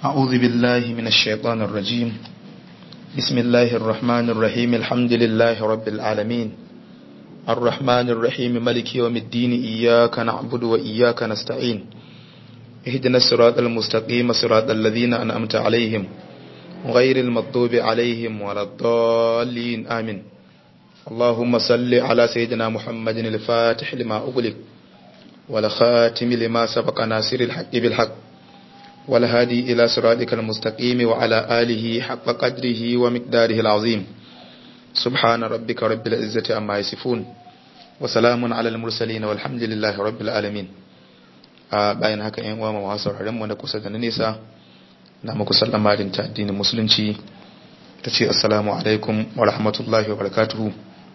أعوذ بالله من الشيطان الرجيم بسم الله الرحمن الرحيم الحمد لله رب العالمين الرحمن الرحيم ملك يوم الدين إياك نعبد وإياك نستعين اهدنا الصراط المستقيم صراط الذين أنعمت عليهم غير المغضوب عليهم ولا الضالين آمين اللهم صل على سيدنا محمد الفاتح لما أغلق والخاتم لما سبق ناصر الحق بالحق والهادي إلى صراطك المستقيم وعلى آله حق قدره ومقداره العظيم سبحان ربك رب العزة عما يصفون وسلام على المرسلين والحمد لله رب العالمين bayan haka yan uwa masu sauraron mu na kusa da na nesa na muku sallama din ta addinin musulunci ta ce assalamu alaikum wa rahmatullahi wa barakatuhu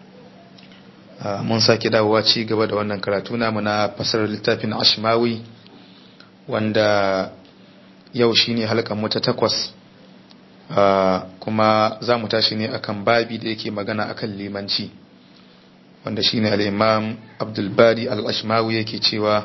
mun sake dawowa ci gaba da wannan karatu namu na fasarar littafin ashmawi wanda yau shine halkan mu ta takwas kuma za mu tashi ne akan babi da yake magana akan limanci wanda shine al-imam Abdul Bari al-Ashmawi yake cewa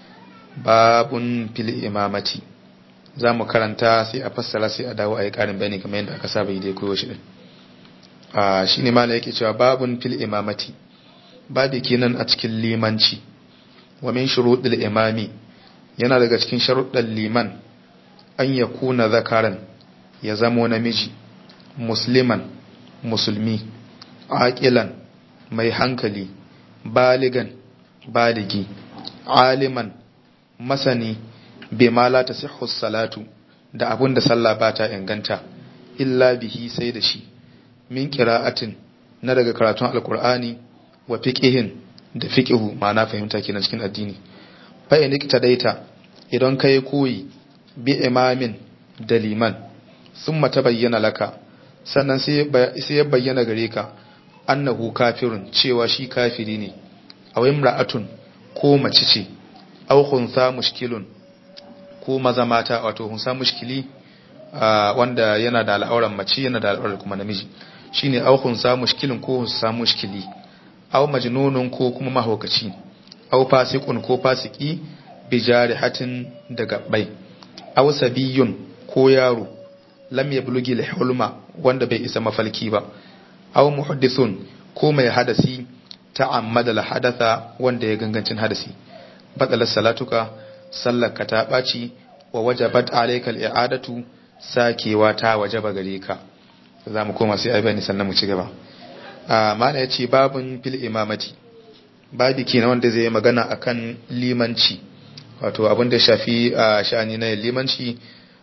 babun fil imamati za mu karanta sai a fassara sai a dawo a yi karin bayani kamar yadda aka saba yi da koyo shi din shine mala yake cewa babun fil imamati babi kenan a cikin limanci wa min shuruɗil imami yana daga cikin sharuɗan liman an ya kuna zakaran ya zamo namiji musliman musulmi aƙilan mai hankali baligan baligi aliman masani bima la tasihhu salatu da abun da sallah ba ta inganta illa bihi sai da shi min qira'atin na daga karatun alqur'ani wa fiqihin da fiqihu ma'ana fahimta kenan cikin addini fa in daita idan kai koyi bi imamin da liman summa tabayyana laka sannan sai ya bayyana gare ka annahu kafirun cewa shi kafiri ne aw imra'atun ko mace ce aw khunsa mushkilun ko maza mata wato hunsa mushkili wanda yana da al'auran mace yana da al'auran kuma namiji shine aw khunsa mushkilun ko hunsa mushkili aw majnunun ko kuma mahaukaci aw fasiqun ko fasiki bi jarihatin da gabbai aw sabiyun ko yaro lam yablughi al-hulma wanda bai isa mafalki ba aw muhaddithun ko mai hadasi ta'ammada al-hadatha wanda ya gangancin hadasi batalar salatuka sallaka ta baci wa wajabat alayka al-i'adatu sakewa ta wajaba gare ka za mu koma sai ai bayani sannan mu ci gaba mana ya ce babin fil imamati babi kenan wanda zai magana akan limanci wato abin da shafi a sha'ani na limanci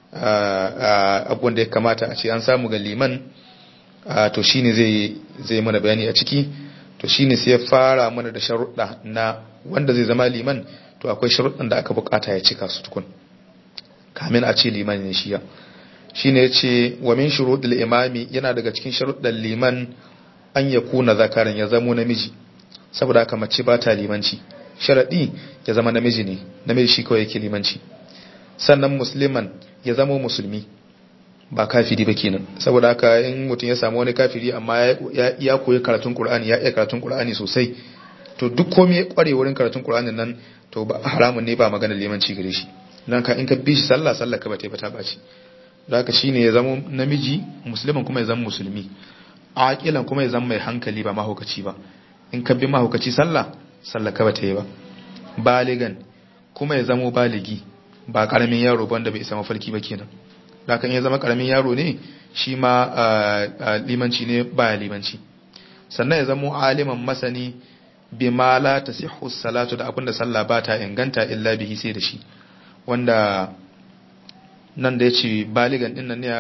abin da ya kamata a ce an samu ga liman to shine zai zai mana bayani a ciki to shine sai ya fara mana da sharuɗa na wanda zai zama liman to akwai sharuɗan da aka bukata ya cika su tukun kamin a ce liman ne shiya shine yace wa min shuruɗil imami yana daga cikin sharuɗan liman an ya kuna zakaran ya zamo namiji saboda haka mace ba ta limanci sharaɗi ya zama namiji ne namiji shi kawai yake limanci sannan musliman ya zamo musulmi ba kafiri ba kenan saboda haka in mutum ya samu wani kafiri amma ya koyi karatun qur'ani ya iya karatun qur'ani sosai to duk komai ya kware wurin karatun qur'anin nan to ba haramun ne ba magana limanci gare shi dan ka in ka bi shi sallah sallah ka ba ta ba ta baci haka shine ya zama namiji musliman kuma ya zama musulmi aƙilan kuma ya zama mai hankali ba mahaukaci ba in ka bi mahaukaci sallah sallah ka bata yi ba baligan kuma ya zama baligi ba karamin yaro wanda bai isa mafarki ba kenan da kan ya zama karamin yaro ne shi ma limanci ne baya limanci sannan ya zama aliman masani bi ma la tasihhu salatu da abinda sallah ba ta inganta illa bihi sai da shi wanda nan da ya ce baligan din nan ne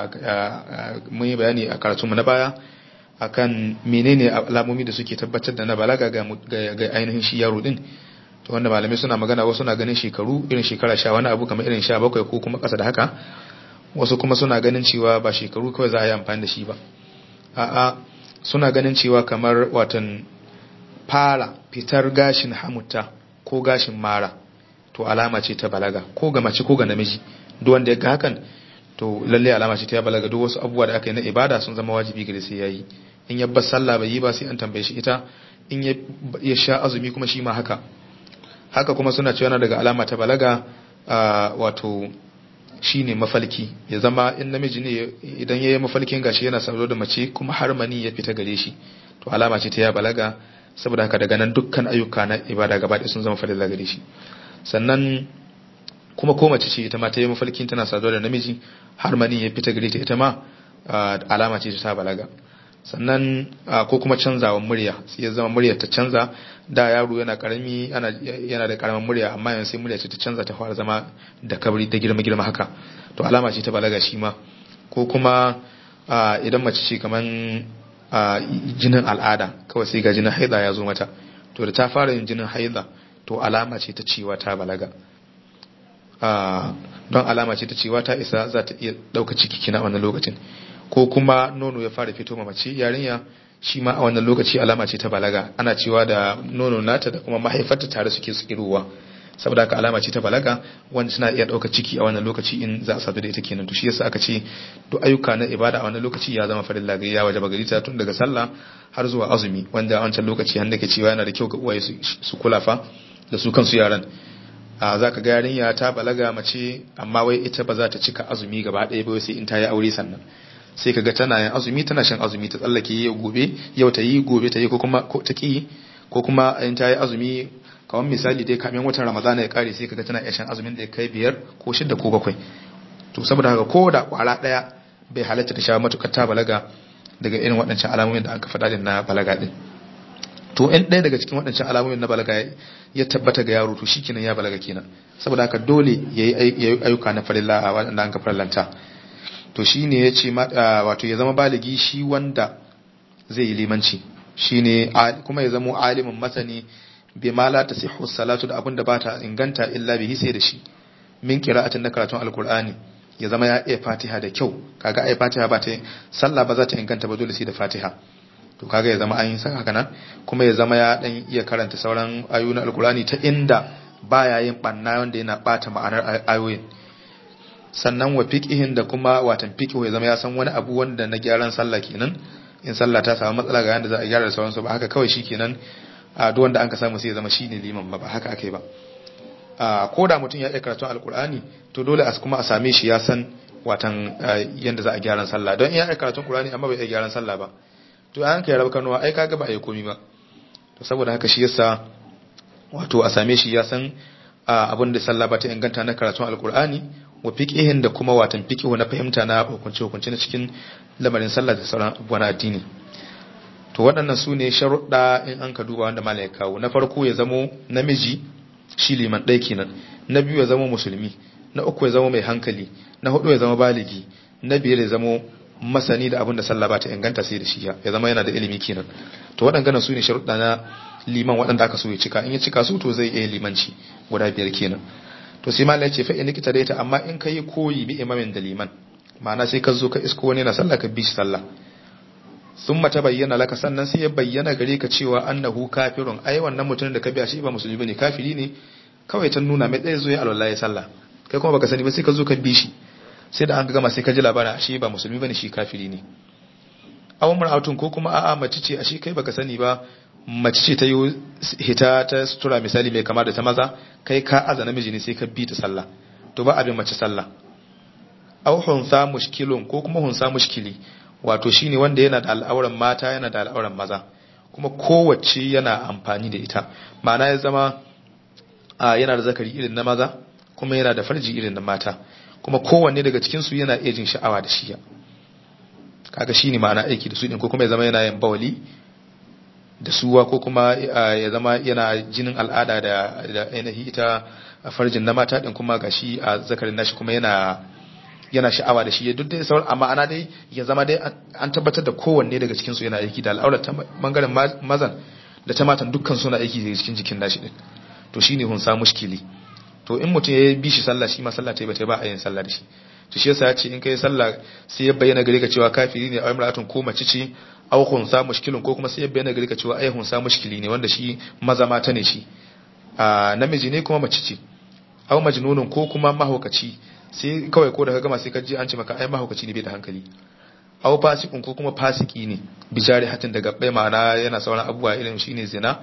mun yi bayani a karatunmu na baya akan menene alamomi da suke tabbatar da na balaga ga ainihin shi yaro din to wanda malamai suna magana wasu na ganin shekaru irin shekara sha wani abu kamar irin sha bakwai ko kuma ƙasa da haka wasu kuma suna ganin cewa ba shekaru kawai za a yi amfani da shi ba a'a suna ganin cewa kamar watan fara fitar gashin hamutta ko gashin mara to alama ce ta balaga ko ga mace ko ga namiji duk wanda ya ga hakan to lalle alama ce ta balaga duk wasu abubuwa da aka yi na ibada sun zama wajibi gare sai yayi in ya bar sallah bai yi ba sai an tambaye shi ita in ya sha azumi kuma shi ma haka haka kuma suna cewa daga alama ta balaga wato shine mafalki ya zama in namiji ne idan yayi mafalkin gashi yana sauro da mace kuma har mani ya fita gare shi to alama ce ta ya balaga saboda haka daga nan dukkan ayyuka na ibada gaba ɗaya sun zama farilla gare shi sannan kuma ko mace ce ita ma ta yi mafalkin tana saduwa da namiji har mani ya fita gare ta ita ma alama ce ta balaga sannan ko kuma canzawan murya sai ya zama murya ta canza da yaro yana karami yana da karamin murya amma yanzu sai murya ce ta canza ta fara zama da kabri da girma girma haka to alama ce ta balaga shi ma ko kuma idan mace ce kaman jinin al'ada kawai sai ga jinin haida ya zo mata to da ta fara yin jinin haida to alama ce ta cewa ta balaga don alama ce ta cewa ta isa za ta iya ɗauka ciki kina wannan lokacin ko kuma nono ya fara fito mace yarinya shi ma a wannan lokaci alama ce ta balaga ana cewa da nono nata da kuma mahaifarta tare suke tsirowa saboda haka alama ce ta balaga wanda suna iya ɗauka ciki a wannan lokaci in za a sadu da ita kenan to shi yasa aka ce duk ayyuka na ibada a wannan lokaci ya zama farilla ga ya waje bagari ta tun daga sallah har zuwa azumi wanda a wancan lokaci har da ke cewa yana da kyau ga uwaye su kula fa da su kansu yaran a za ka ga yarinya ta balaga mace amma wai ita ba za ta cika azumi gaba ɗaya ba sai in ta yi aure sannan sai kaga tana yin azumi tana shan azumi ta tsallake yau gobe yau ta yi gobe ta yi ko kuma ta ki ko kuma in ta yi azumi kamar misali dai kamin watan ramadana ya kare sai kaga tana iya shan azumin da ya kai biyar ko shida ko bakwai to saboda haka ko da kwara daya bai halatta ta sha matukar ta balaga daga irin waɗancan alamomin da aka faɗa din na balaga din to in ɗaya daga cikin waɗancan alamomin na balaga ya tabbata ga yaro to shikenan ya balaga kenan saboda haka dole yayi ayyuka na farilla a waɗanda an ka farallanta to shi ne ya ce wato ya zama baligi shi wanda zai yi limanci shi ne kuma ya zama alimin masani bai mala ta sai salatu da abin da ba ta inganta illa bihi sai da shi min kira'atin na karatun alkur'ani ya zama ya iya fatiha da kyau kaga ai fatiha ba ta sallah ba za ta inganta ba dole sai da fatiha to kaga ya zama an yi saka nan kuma ya zama ya dan iya karanta sauran ayoyi na alkur'ani ta inda baya yin banna wanda yana bata ma'anar ayoyin sannan wa fiqihin da kuma watan fiqhu ya zama ya san wani abu wanda na gyaran sallah kenan in sallah ta samu matsala ga yanda za a gyara da sauransu ba haka kawai shikenan a duk wanda an ka samu sai ya zama shine liman ba ba haka akai ba a ko da mutum ya iya karatun alkur'ani to dole a kuma a same shi ya san watan yanda za a gyaran sallah don in ya iya karatun qur'ani amma bai iya gyaran sallah ba to an kai rabu kanuwa ai kaga ba a yi komi ba to saboda haka shi yasa wato a same shi ya san abin da sallah ba ta inganta na karatun alkur'ani wa fiqihin da kuma watan fiqihu na fahimta na hukunce hukunce na cikin lamarin sallah da sauran abubuwan addini to waɗannan su ne sharuɗa in an ka duba wanda malam ya kawo na farko ya zamo namiji shi liman ɗaya kenan na biyu ya zama musulmi na uku ya zama mai hankali na hudu ya zama baligi na biyar ya zama masani da abin da sallah ba ta inganta sai da shi ya zama yana da ilimi kenan to waɗannan su ne sharuɗa na liman waɗanda aka so ya cika in ya cika su to zai iya limanci guda biyar kenan to sai malai ce fa in nikita daita amma in kai koyi bi imamin da liman ma'ana sai ka zo ka isko wani na sallah ka bi shi sallah sun mata bayyana laka sannan sai ya bayyana gare ka cewa annahu kafirun ai wannan mutumin da ka biya shi ba musulmi bane kafiri ne kawai ta nuna mai tsaye zo ya alwallahi ya sallah kai kuma baka sani ba sai ka zo ka bi shi sai da an gama sai ka ji labarin shi ba musulmi bane shi kafiri ne aw mar'atun ko kuma a'a mace ce ashe kai baka sani ba mace ce ta yi hita ta sutura misali mai kama da ta maza kai ka aza namiji ne sai ka bi ta sallah to ba abin mace sallah aw hunsa mushkilun ko kuma hunsa mushkili wato shine wanda yana da al'auran mata yana da al'auran maza kuma kowace yana amfani da ita ma'ana ya zama yana da zakari irin na maza kuma yana da farji irin na mata kuma kowanne daga cikin su yana iya jin sha'awa da shiya kaga shine ma'ana aiki da su din ko kuma ya zama yana yin bawali da suwa ko kuma ya zama yana jinin al'ada da da ainihi ita farjin na mata din kuma gashi a zakarin nashi kuma yana yana sha'awa da shi duk dai sauran amma ana dai ya zama dai an tabbatar da kowanne daga cikin su yana aiki da al'aurar ta bangaren mazan da ta matan dukkan suna aiki daga cikin jikin nashi din to shine hun sa mushkili to in mutum ya bi shi sallah shi ma sallah ta yi bata ba a yin sallah da shi to shi yasa ya ce in kai sallah sai ya bayyana gare ka cewa kafiri ne a imra'atun ko mace ce aw hunsa mushkilun ko kuma sai ya bayyana gare ka cewa ai hunsa mushkili ne wanda shi maza mata ne shi a namiji ne kuma mace ce aw majnunun ko kuma mahaukaci sai kawai ko da ka gama sai ka ji an ce maka ai mahaukaci ne bai da hankali aw fasikun ko kuma fasiki ne bijari hatin daga bai ma'ana yana sauran abubuwa irin shine zina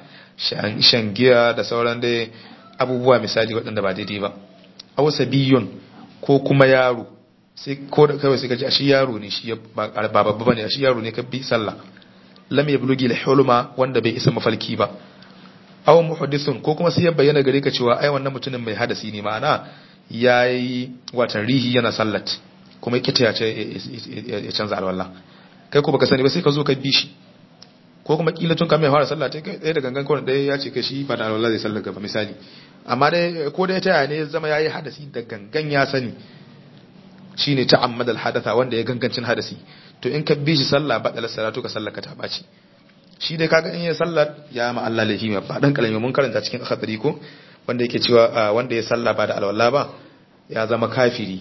shan giya da sauran dai abubuwa misali waɗanda ba daidai ba aw sabiyun ko kuma yaro sai ko da kawai sai ka ji shi yaro ne shi ba babba bane shi yaro ne ka bi sallah lam yablughi al-hulma wanda bai isa mafalki ba aw muhaddithun ko kuma sai ya bayyana gare ka cewa ai wannan mutumin mai hadasi ne ma'ana yayi watan rihi yana sallat kuma kita ya ce ya canza alwala kai ko baka sani ba sai ka zo ka bi shi ko kuma kila tun kamar fara sallah kai ɗaya da gangan kawai ɗaya ya ce kai shi ba da alwala zai sallar gaba misali amma dai ko dai ta ne ya zama yayi hadasi da gangan ya sani shine ta'ammad al-hadatha wanda ya gangancin hadasi to in ka bi shi sallah ba da salatu ka sallaka ta baci shi dai kaga in ya sallar ya ma Allah lahi ba dan kalmi mun karanta cikin akhdari ko wanda yake cewa wanda ya salla ba da alwala ba ya zama kafiri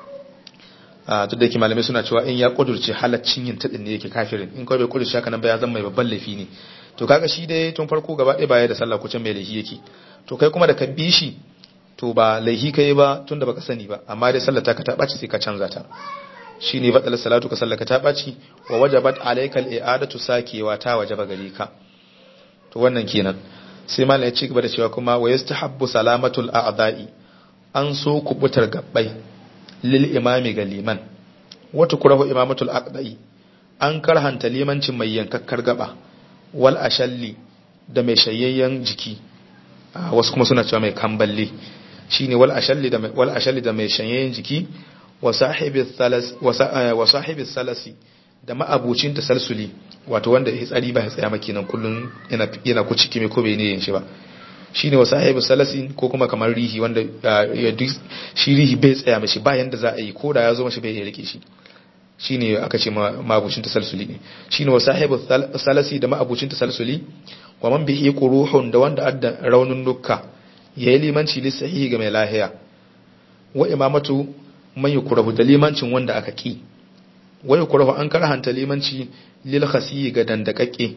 duk da yake malamai suna cewa in ya kudurce halaccin yin tadin ne yake kafirin in kawai bai kudurce haka nan ba ya zama mai babban laifi ne to kaga shi dai tun farko gaba ɗaya baya da sallah ko can mai laifi yake to kai kuma da ka bi shi to ba laifi kai ba tun da baka sani ba amma dai sallar ta ka ta ɓaci sai ka canza ta shine badal salatu ka sallaka ta ɓaci wa wajabat alaikal i'adatu sakewa ta wajaba gare ka to wannan kenan sai malam ya ci gaba da cewa kuma wa yastahabbu salamatul a'da'i an so kubutar gabbai lil imami ga liman wata kurahu imamatul aqda'i an karhanta limancin mai yankakkar gaba wal ashalli da mai shayayyen jiki wasu kuma suna cewa mai kamballe shine wal ashalli da mai wal ashalli da mai shayayyen jiki wa sahibi thalas wa sahibi salasi da ma'abucin tasalsuli wato wanda ya tsari ba ya tsaya maki nan kullun yana yana ku ciki mai ko bai ne yin shi ba shine wa sahibi salasin ko kuma kamar rihi wanda ya duk shi rihi bai tsaya mashi ba yanda za a yi ko da ya zo mashi bai iya rike shi shine aka ce ma'abucin tasalsuli ne shine wa sahibi salasi da ma'abucin tasalsuli wa man bihi quruhun da wanda adda raunin dukka yayi limanci lisahihi ga mai lahiya wa imamatu man yukrahu da limancin wanda aka ki wa yukrahu an karhanta limanci lil khasi ga dandakakke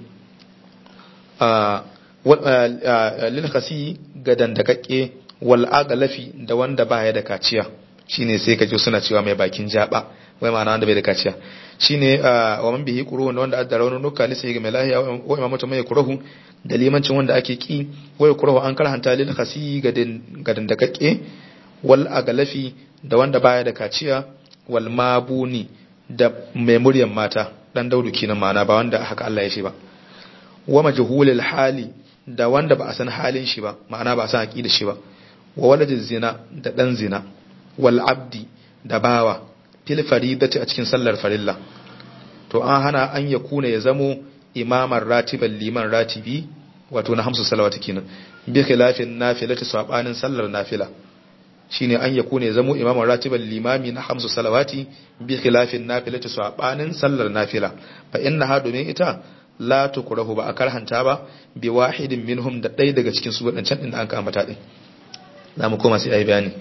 lil khasi ga dandakakke wal aglafi da wanda baya da kaciya shine sai kaje suna cewa mai bakin jaba wai ma'ana wanda bai da kaciya shine wa man bihi qurun wanda adda raunin nuka lisa ga mai lahiya wa imamatu mai yukrahu da limancin wanda ake ki wa yukrahu an karhanta lil khasi ga dandakakke wal aglafi da wanda baya da kaciya wal mabuni da mai muryan mata dan daudu kenan ma'ana ba wanda haka Allah ya shi ba wa majhulil hali da wanda ba a san halin shi ba ma'ana ba a san aqida shi ba wa waladiz zina da dan zina wal abdi da bawa fil faridati a cikin sallar farilla to an hana an ya kuna ya zamo imaman ratiban liman ratibi wato na hamsu salawati kenan bi khilafin nafilati sabanin sallar nafila shine an yaku ne zamo imaman ratiban limami na hamsu salawati bi khilafin nafilati sabanin sallar nafila fa inna ha domin ita la tukrahu ba a karhanta ba bi wahidin minhum da ɗaya daga cikin su wadancan din da an ambata din zamu koma sai ayi bayani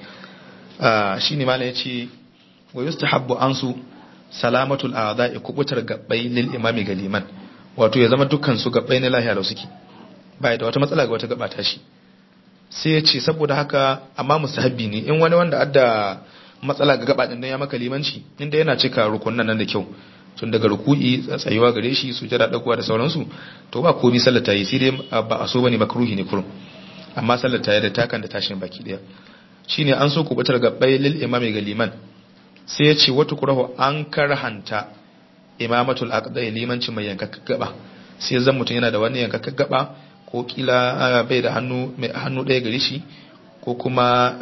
ah shine malam yace wa yustahabbu ansu salamatul a'da'i kubutar gabbai lil imami ga liman wato ya zama dukkan su gabbai na lahiya lau suke bai da wata matsala ga wata gaba ta shi sai ya ce saboda haka amma mustahabbi ne in wani wanda adda matsala ga gaba din ya maka limanci inda yana cika rukunan nan da kyau tun daga ruku'i tsayuwa gare shi su jira dakuwa da sauransu to ba komai sallar ta yi sai dai ba a so bane makruhi ne kurum amma sallar ta yi da takan da tashin baki daya shine an so kubutar gabbai lil imami ga liman sai ya ce wata kurahu an karhanta imamatul aqdai limanci mai yankakka gaba sai zan mutum yana da wani yankakka gaba ko kila bai da hannu mai hannu ɗaya gare shi ko kuma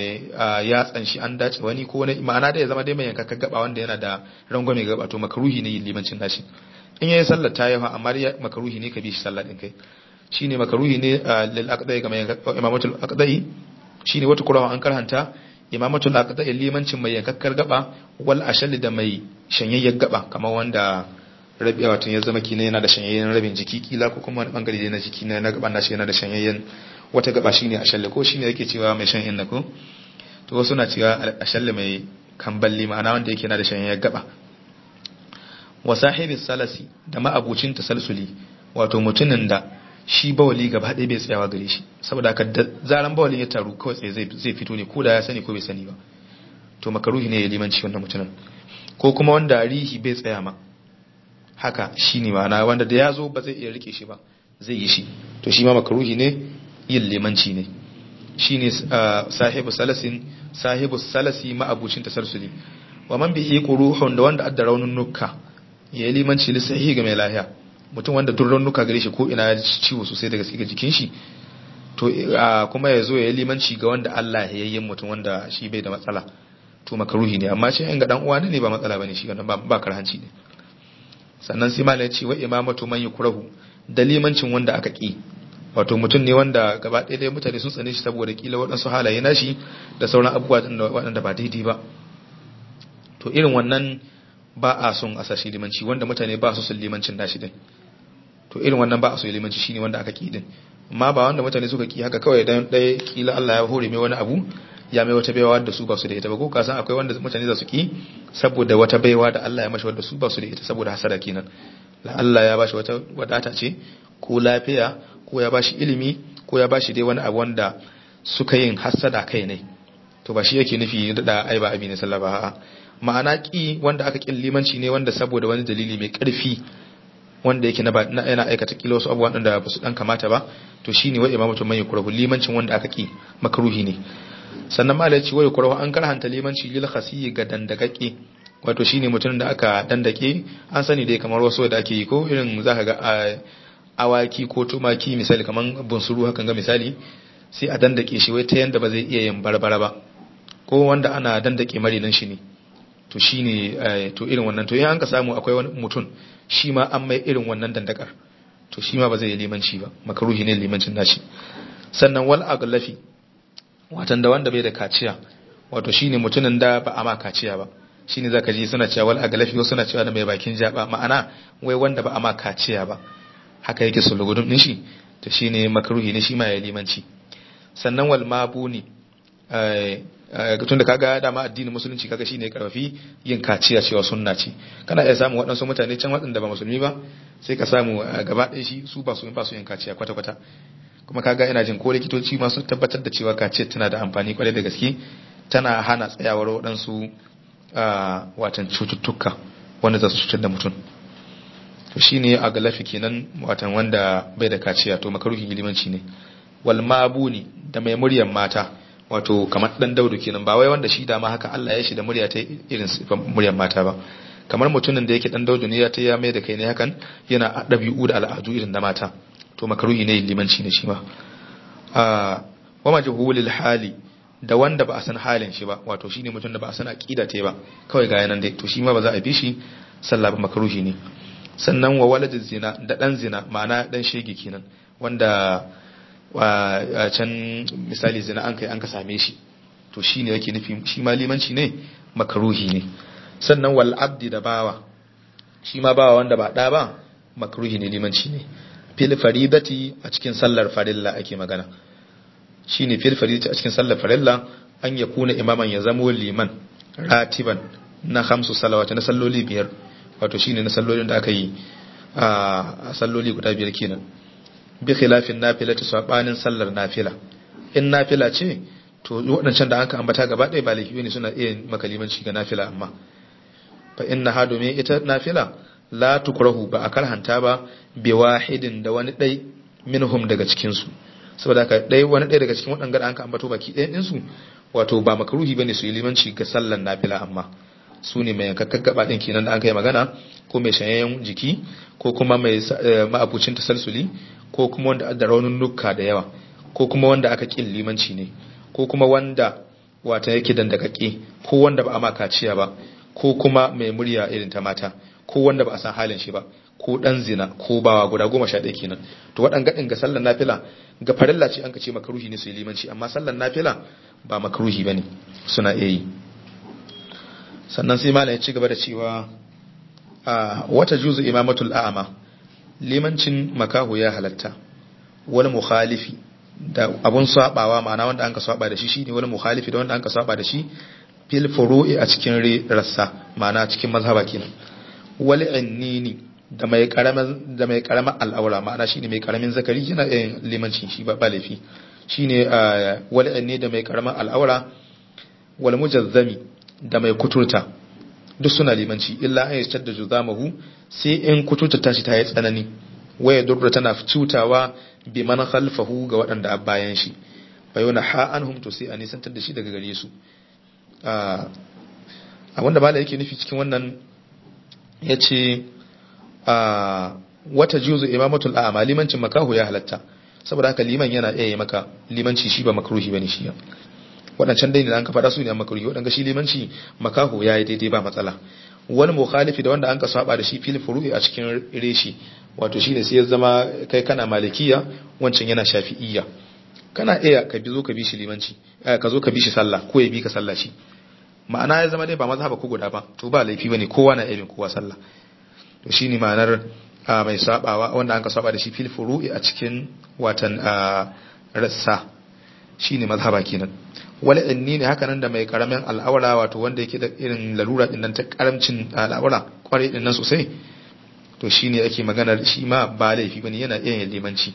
ya tsanshi an dace wani ko wani ma'ana da ya zama dai mai yankakka gaba wanda yana da rangwame gaba to makaruhi ne yin limancin nashi in yayi sallar ta yawa amma makaruhi ne ka bi shi sallar din kai shine makaruhi ne lil aqdai ga mai imamatul aqdai shine wata kurawa an karhanta imamatul aqdai limancin mai yankakkar gaba wal ashali da mai shanyayyen gaba kamar wanda rabi wato ya zama kina yana da shanyayyen rabin jiki kila ko kuma wani bangare na jiki na gaban nashi yana da shanyayyen wata gaba shine ashalle ko shine yake cewa mai shan inna ko to wasu na cewa ashalle mai kamballi ma'ana wanda yake yana da shanyayyen gaba wa sahibi salasi da ma'abucin tasalsuli wato mutumin da shi bawali gaba ɗaya bai tsayawa gare shi saboda haka da zaran bawalin ya taru kawai tsaye zai fito ne ko da ya sani ko bai sani ba to makaruhi ne ya limanci wannan mutumin ko kuma wanda rihi bai tsaya ma haka shi ne ma'ana wanda da ya zo ba zai iya rike shi ba zai yi shi to shi ma makaruhi ne yin limanci ne shi ne sahibu salasin sahibus salasi ma'abucin tasarsuli wa man bihi quruhun da wanda adda raunin nukka ya yi limanci lissahi ga mai lahiya mutum wanda duk raunuka gare shi ko ina ya ciwo sosai daga ga jikin shi to kuma ya zo ya yi limanci ga wanda Allah ya yi mutum wanda shi bai da matsala to makaruhi ne amma shi in ga dan uwa ne ba matsala bane shi wannan ba karhanci ne sannan sai malai ce wa imamatu man yukrahu da limancin wanda aka ki wato mutum ne wanda gaba ɗaya dai mutane sun tsane shi saboda kila waɗansu halaye nashi da sauran abubuwa waɗanda ba daidai ba to irin wannan ba a son a sashi limanci wanda mutane ba su son limancin nashi din to irin wannan ba a so limanci shine wanda aka ki din amma ba wanda mutane suka ki haka kawai dan ɗaya kila Allah ya hore mai wani abu ya mai wata baiwa da su ba su da ita ba ko ka san akwai wanda mutane za su ki saboda wata baiwa da Allah ya mashi wanda su ba su da ita saboda hasara kenan Allah ya bashi wata wadata ce ko lafiya ko ya bashi ilimi ko ya bashi dai wani abu wanda suka yin hasada kai ne to ba shi yake nufi da ai ba abi ne sallaba a'a ma'ana ki wanda aka kin limanci ne wanda saboda wani dalili mai karfi wanda yake na yana aikata kila wasu abubuwan da ba su dan kamata ba to shine wa imamatu man yukrahu limancin wanda aka ki makruhi ne sannan malai ce wa yukrahu an karhanta limanci lil khasiyi ga dandagake wato shine mutum da aka dandake an sani dai kamar wasu da ake yi ko irin zaka ga awaki ko tumaki misali kamar bunsuru hakan ga misali sai a dandake shi wai ta yanda ba zai iya yin barbara ba ko wanda ana dandake marinan shi ne to shine to irin wannan to in an ka samu akwai wani mutum shi ma an mai irin wannan dandakar to shi ma ba zai yi limanci ba makaruhi ne limancin nashi sannan wal aglafi watan da wanda bai da kaciya wato shine mutumin da ba a ma kaciya ba shine zaka ji suna cewa wal aglafi wasu suna cewa da mai bakin jaba ma'ana wai wanda ba a ma kaciya ba haka yake sulugudun din shi to shine makaruhi ne shi ma ya limanci sannan wal mabuni tun da kaga dama addinin musulunci kaga shine karfafi yin kaciya cewa sunna ce kana iya samu waɗansu mutane can waɗanda ba musulmi ba sai ka samu gaba ɗaya shi su ba su ba su yin kaciya kwata kwata kuma kaga ina jin ko likitoci ma sun tabbatar da cewa kaciya tana da amfani kwarai da gaske tana hana tsayawar waɗansu watan cututtuka wanda za su cutar da mutum to shine a galafi kenan watan wanda bai da kaciya to makaruhin limanci ne wal mabuni da mai muryar mata wato kamar dan daudu kenan ba wai wanda shi da ma haka Allah ya shi da murya ta irin muryar mata ba kamar mutumin da yake dan daudu ne ya ta ya mai da kai ne hakan yana dabi'u da al'adu irin na mata to makaruhi ne limanci ne shi ma a wa majhulil hali da wanda ba a san halin shi ba wato shine mutum da ba a san aqida ta ba kawai ga yanan dai to shi ma ba za a bi shi sallah ba makaruhi ne sannan wa waladiz zina da dan zina ma'ana dan shege kenan wanda a can misali zina an kai an ka same shi to shi ne yake nufi shi ma limanci ne makaruhi ne sannan wal abdi da bawa shi ma bawa wanda ba da ba makaruhi ne limanci ne fil faridati a cikin sallar farilla ake magana shine fil faridati a cikin sallar farilla an ya kuna imaman ya zamo liman ratiban na hamsu salawata na salloli biyar wato shine na sallolin da aka yi a salloli guda biyar kenan bi khilafin nafila ta sabanin sallar nafila in nafila ce to waɗancan da aka ambata gaba ɗaya ba laifi ne suna iya makalimanci ga nafila amma fa inna ha domin ita nafila la tukrahu ba a karhanta ba bi wahidin da wani ɗai minhum daga cikin su saboda haka ɗai wani ɗaya daga cikin waɗanda an ka ambato baki ɗayan ɗinsu wato ba makaruhi bane su yi limanci ga sallar nafila amma su ne mai yankakkar gaba ɗin kenan da an kai magana ko mai shanyayyen jiki ko kuma mai ma'abucin tasalsuli ko kuma wanda da raunin nukka da yawa ko kuma wanda aka ƙin limanci ne ko kuma wanda wata yake dandakakke ko wanda ba a ma kaciya ba ko kuma mai murya irin ta mata ko wanda ba a san halin shi ba ko dan zina ko bawa guda goma sha ɗaya kenan to waɗan gaɗin ga sallar nafila ga farilla ce an ka ce makaruhi ne su yi limanci amma sallar nafila ba makaruhi ba ne suna iya yi sannan sai malam ya ci gaba da cewa a wata juzu imamatul a'ama limancin makahu ya halatta wani mukhalifi da abun sabawa ma'ana wanda an ka saba da shi shine wani mukhalifi da wanda an ka saba da shi fil furu'i a cikin rassa ma'ana cikin mazhaba kenan wal innini da mai karamin da mai karamin al'aura ma'ana shine mai karamin zakari yana yin limanci shi ba ba laifi shine wal inni da mai karamin al'aura wal mujazzami da mai kuturta duk suna limanci illa an yashtar da juzamahu sai in kuturta tashi ta yi tsanani waya durra tana cutawa bi man khalfahu ga waɗanda a bayan shi fa yana ha anhum to sai a nisantar da shi daga gare su abinda mala yake nufi cikin wannan ya ce wata juzu imamatul a'ama limancin makahu ya halatta saboda haka liman yana iya yi maka limanci shi ba makruhi bane shi waɗancan dai ne an ka faɗa su ne an makruhi waɗanda shi limanci makahu ya yi daidai ba matsala wani mukhalifi da wanda an ka saba da shi fil furu'i a cikin reshi wato shine sai ya zama kai kana malikiya wancan yana shafi'iyya kana iya ka bi zo ka bi shi limanci ka zo ka bi shi sallah ko ya bi ka sallah shi ma'ana ya zama dai ba mazhaba ko guda ba to ba laifi bane kowa na iya bin kowa sallah to shine ma'anar mai sabawa wanda an ka saba da shi fil furu'i a cikin watan rassa shine mazhaba kenan wala inni ne haka nan da mai karamin al'aura wato wanda yake da irin lalura din nan ta karamcin al'aura kwarai din nan sosai to shine ake magana shi ma ba laifi bane yana iya yin limanci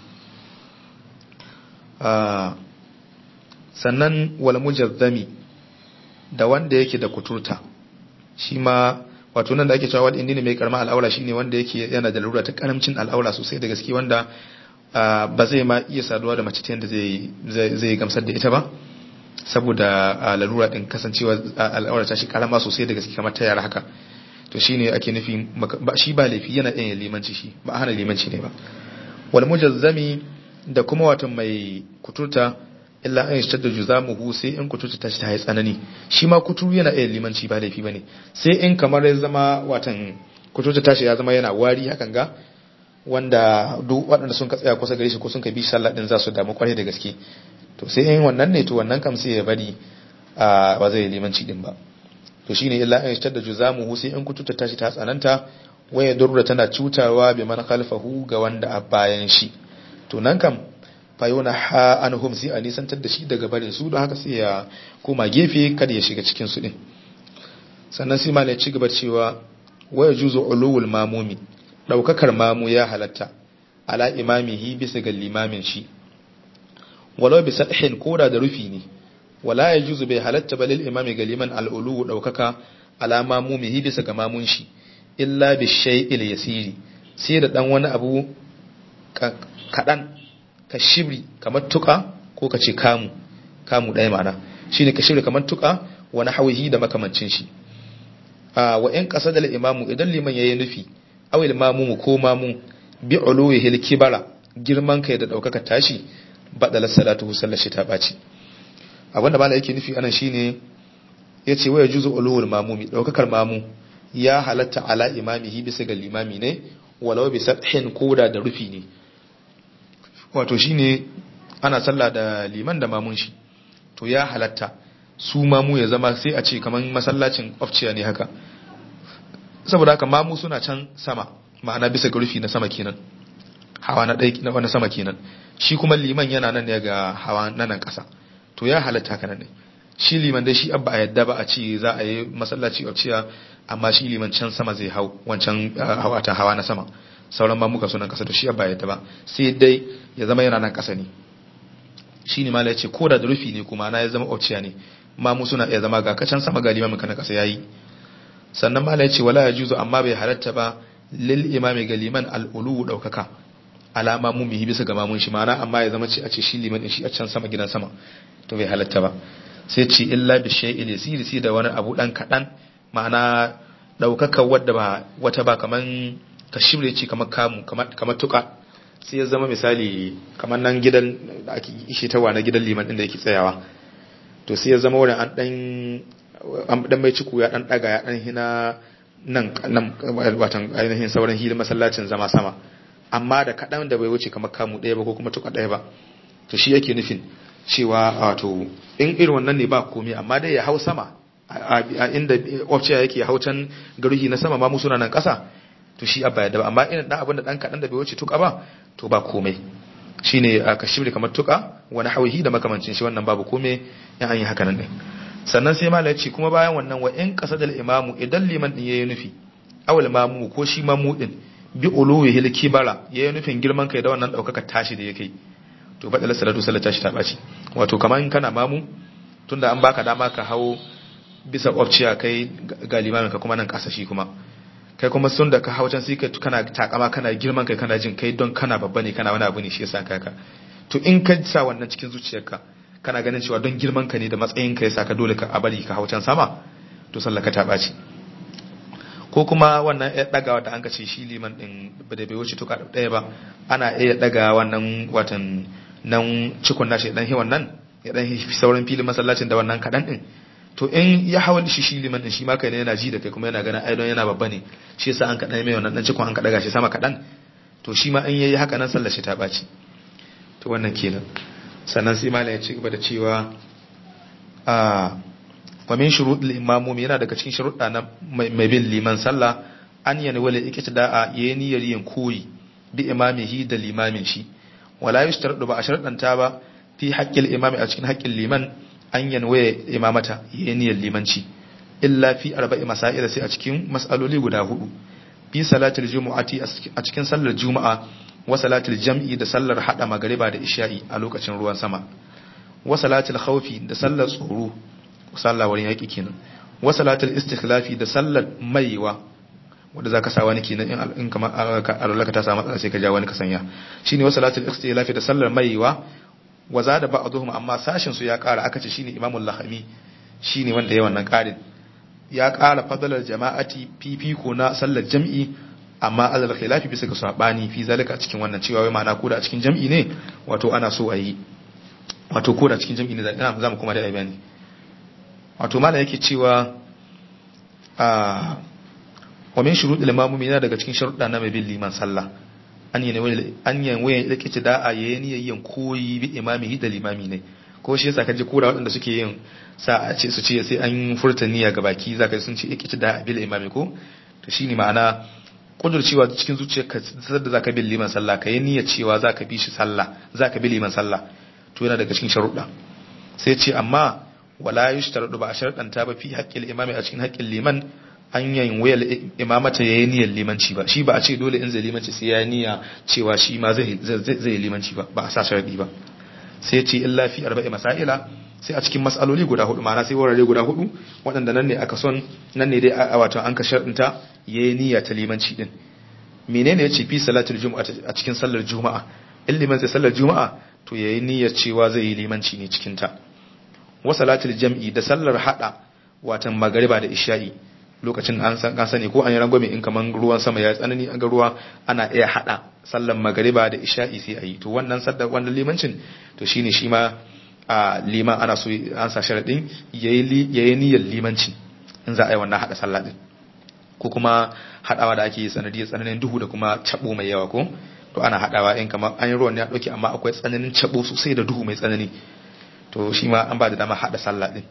sannan wal mujazzami da wanda yake da kuturta shi ma wato nan da ake cewa wadda ne mai karama al'aura shine wanda yake yana da lalura ta karamcin al'aura sosai da gaske wanda ba zai ma iya saduwa da mace ta yadda zai gamsar da ita ba saboda lalura din kasancewa al'aura ta shi karama sosai da gaske kamar ta yara haka to shine ake nufi shi ba laifi yana yin limanci shi ba hana limanci ne ba wal mujazzami da kuma wato mai kuturta illa an yashtar da juzamuhu sai in kuturta ta ta yi tsanani shi ma kuturu yana iya limanci ba laifi bane sai in kamar ya zama watan kuturta tashi ya zama yana wari hakan ga wanda duk waɗanda sun ka tsaya kusa gare shi ko sun ka bi sallah din za su damu kwarai da gaske to sai in wannan ne to wannan kam sai ya bari a ba zai limanci din ba to shine illa an yashtar da juzamuhu sai in kuturta tashi ta tsananta waya durra tana cutawa bi man khalfahu ga wanda a bayan shi to nan kam fayona ha anhum sai a nisantar da shi daga barin su don haka sai ya koma gefe kada ya shiga cikin su din sannan sai malai ci gaba cewa waya juzu ulul mamumi daukakar mamu ya halatta ala imamihi bisa ga limamin shi walau bi sadhin koda da rufi ne wala ya juzu bai halatta balil imami ga liman al'ulu daukaka ala mamumihi bisa ga mamun shi illa bi shay'il yasiri sai da dan wani abu kadan ka shibri kamar tuka ko ka ce kamu kamu ɗaya ma'ana shi ne ka shibri kamar tuka wani hawihi da makamancin shi wa in ƙasa da imamu idan liman ya yi nufi awil mamu ko mamu bi uluwi hil kibara girman kai da ɗaukaka tashi baɗala salatu sallar shi ta ɓaci abinda mala yake nufi anan shine ya ce waya juzu uluwul mamumi ɗaukakar mamu ya halatta ala imamihi bisa ga limami ne walau bi sathin koda da rufi ne wato shine ana sallah da liman da mamun shi to ya halatta su mamu ya zama sai a ce kaman masallacin ofciya ne haka saboda haka mamu suna can sama ma'ana bisa ga rufi na sama kenan hawa na ɗaya na wani sama kenan shi kuma liman yana nan ne ga hawa na nan ƙasa to ya halatta haka nan ne shi liman dai shi abba a yadda ba a ce za a yi masallaci ofciya amma shi liman can sama zai hau wancan hawa ta hawa na sama sauran mamuka sunan kasa to shi ba yadda ba sai dai ya zama yana nan kasa ne shi ne mala ya ce ko da rufi ne kuma na ya zama auciya ne mamu suna iya zama ga kacan sama ga limamin kana kasa yayi sannan mala ya ce wala ya juzu amma bai halatta ba lil imami ga liman al'ulu daukaka alama mu mihi bisa ga mamun shi mana amma ya zama ce a ce shi liman din shi a can sama gidan sama to bai halatta ba sai ce illa bi shay'il yasiri sai da wani abu dan kadan ma'ana daukaka wadda ba wata ba kaman ka shirya ce kamar kamu kamar tuka sai ya zama misali kamar nan gidan da ake ishe tawa na gidan liman din da yake tsayawa to sai ya zama wurin an dan an dan mai ciku ya dan daga ya dan hina nan nan watan ainihin sauran hilin masallacin zama sama amma da kadan da bai wuce kamar kamu daya ba ko kuma tuka daya ba to shi yake nufin cewa wato in irin wannan ne ba komai amma dai ya hau sama a inda ofciya yake hautan garuhi na sama ma mu suna nan kasa to shi abba yadda ba amma irin dan abin da dan kadan da bai wuce tuka ba to ba komai shine ka shibri kamar tuka wani hawihi da makamancin shi wannan babu komai in an yi haka nan ne sannan sai malai ce kuma bayan wannan wa in qasadal imamu idan liman din yayi nufi awal mamu ko shi mamu din bi uluwi hil kibara yayi nufin girman kai da wannan daukaka tashi da yake to badal salatu sallata shi ta baci wato kamar in kana mamu tunda an baka dama ka hawo bisa ofciya kai ga limamin ka kuma nan kasa shi kuma kai kuma sun da ka hau can sai kana takama kana girman kai kana jin kai don kana babba ne kana wani abu ne shi yasa kaka to in ka sa wannan cikin zuciyarka kana ganin cewa don girman ka ne da matsayin ka yasa ka dole ka a bari ka hau can sama to sallah ka ta ɓaci ko kuma wannan ya dagawa da an ka ce shi liman din ba da bai wuce tuka ɗaya ba ana iya daga wannan watan nan cikon nashi dan hi wannan ya dan sauran filin masallacin da wannan kadan din to in ya hawa shi shi liman din shi ma kai ne yana ji da kai kuma yana ganin ai don yana babba ne shi yasa an kadan mai wannan dan cikon an ka daga shi sama kadan to shi ma in yayi haka nan sallar shi ta baci to wannan kenan sannan sai malam ya ci gaba da cewa a wa min shuruɗil imamum yana daga cikin sharuɗa na mai bin liman sallah an yana wala iktida'a yayin niyyar yin koyi bi imamihi da limamin shi wala yushtaradu ba a sharadanta ba fi haqqil imami a cikin haqqin liman an yanwaye imamata yayin niyyar limanci illa fi arba'i masail sai a cikin mas'aloli guda hudu fi salatul jumu'ati a cikin sallar juma'a wa salatul jam'i da sallar hada magariba da isha'i a lokacin ruwan sama wa salatul khawfi da sallar tsoro sallah wurin yaki kenan wa salatul istikhlafi da sallar maiwa wanda zaka sa wani kenan in in kama alaka ta samu matsala sai ka ja wani ka sanya shine wa salatul istikhlafi da sallar maiwa wa zada ba'dhum amma sashin su ya kara aka ce shine imamul lahami shine wanda ya wannan karin ya kara fadalar jama'ati fifiko na sallar jam'i amma alal khilafi bisa ga sabani fi zalika cikin wannan cewa wai ma'ana ko da cikin jam'i ne wato ana so a yi wato ko da cikin jam'i ne za mu kuma da bayani wato mala yake cewa a wa min shurudil imamumi yana daga cikin sharuɗa na mai bin liman sallah an yi an yi wayan da kici da'a yayin yayin koyi bi imamihi da limami ne ko shi yasa kaje kura waɗanda suke yin sa a ce su ce sai an furta niyya ga baki zaka sun ce kici da'a bil imami ko to shine ma'ana kudurcewa cikin zuciyarka da zaka bi liman sallah kai niyyar cewa zaka bi shi sallah zaka bi liman sallah to yana daga cikin sharuɗa sai ce amma wala yushtaradu ba a sharɗanta ba fi haƙƙin imami a cikin haƙƙin liman an yayin wayar imamata yayi niyyar limanci ba shi ba a ce dole in zai limanci sai ya niyya cewa shi ma zai zai limanci ba ba a sa sharadi ba sai ce illa fi arba'i masaila sai a cikin mas'aloli guda hudu ma'ana sai wurare guda hudu waɗanda nan ne aka son nan ne dai a wato an ka sharɗinta yayi niyya ta limanci din menene yace fi salatul juma'a a cikin sallar juma'a in liman sai sallar juma'a to yayi niyyar cewa zai yi limanci ne cikin ta wa salatul jam'i da sallar hada watan magariba da isha'i lokacin an san kan sani ko an yi rangwame in kaman ruwan sama ya tsanani an ga ruwa ana iya hada sallar magariba da isha'i sai ayi to wannan sallar wannan limancin to shine shi ma a liman ana so an sa sharadin yayi yayi niyyar limanci in za a yi wannan hada sallah din ko kuma hadawa da ake yi sanadiyar tsananin duhu da kuma cabo mai yawa ko to ana hadawa in kamar an yi ruwan ya dauke amma akwai tsananin cabo sosai da duhu mai tsanani to shi ma an ba da dama hada sallah din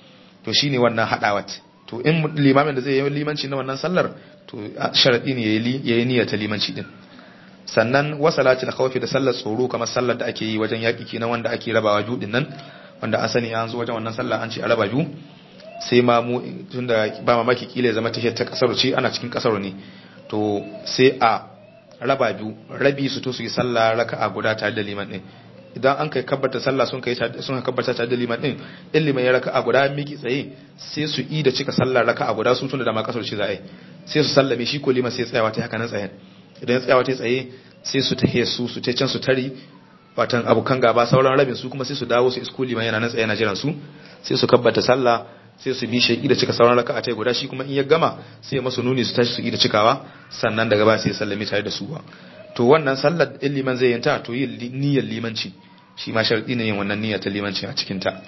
to shine wannan hadawat to in limamin da zai yi limanci na wannan sallar to sharadi ne yayi niyyar ta limanci din sannan wa salatul khawfi da sallar tsoro kamar sallar da ake yi wajen yaki kenan wanda ake rabawa biyu din nan wanda an sani an zo wajen wannan sallah an ce a raba biyu sai ma mu tunda ba mamaki kila ya zama tahiyar ta kasar ce ana cikin kasar ne to sai a raba biyu rabi su to su yi sallah raka'a guda tare da liman din idan an kai kabbata sallah sun kai sun kabbata tare da liman din in liman ya raka'a guda miki tsaye sai su yi da cika sallah raka'a guda su tunda da ma kasar ce za a yi sai su sallame shi ko liman sai tsayawa ta haka nan tsayen idan ya tsayawa ta tsaye sai su tahe su su ta can su tari watan abokan gaba sauran rabin su kuma sai su dawo su isko liman yana nan tsaye na jiran su sai su kabbata sallah sai su bi shi da cika sauran raka'a ta guda shi kuma in ya gama sai masu nuni su tashi su yi da cikawa sannan daga ba sai sallami tare da su ba to wannan sallar in liman zai yanta to yin niyyar limanci shi ma sharadi ne yin wannan niyyar ta limanci a cikin ta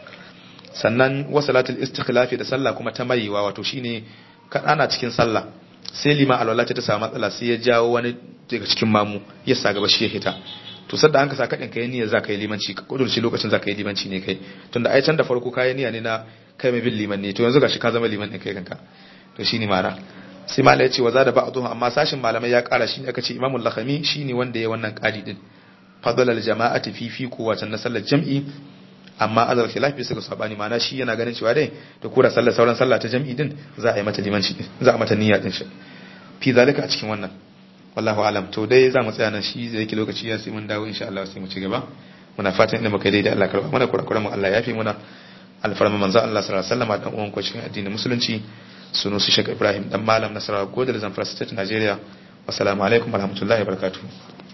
sannan wa salatul istikhlafi da sallah kuma ta mayewa wato shine ana cikin sallah sai liman alwala ta samu matsala sai ya jawo wani daga cikin mamu ya sa gaba shi ya hita to sadda an ka sa kadin kai niyyar zaka yi limanci ka kudurci lokacin zaka yi limanci ne kai tunda ai can da farko kai niyya ne na kai mai bin liman ne to yanzu gashi ka zama liman din kai kanka to shine mara sai malai ya ce wa zada ba'dhu amma sashin malamai ya kara shi aka ce imamul lakhami shine wanda ya wannan qadi din fadlal jama'ati fi fi ko wacan na sallar jam'i amma azal khilaf bisa ga sabani ma'ana shi yana ganin cewa dai da kura sallar sauran sallah ta jam'i din za a yi mata limanci din za a mata niyya din shi fi zalika a cikin wannan wallahu alam to dai za mu tsaya nan shi zai yake lokaci ya sai mun dawo insha Allah sai mu ci gaba muna fatan inda muka daidai Allah karba mana kurakuran mu Allah ya fi muna alfarma manzo Allah sallallahu alaihi wasallam dan uwan ko cikin addinin musulunci sunu su Sheikh Ibrahim dan malam Nasarawa Godar Zamfara State Nigeria wassalamu alaikum warahmatullahi wabarakatuh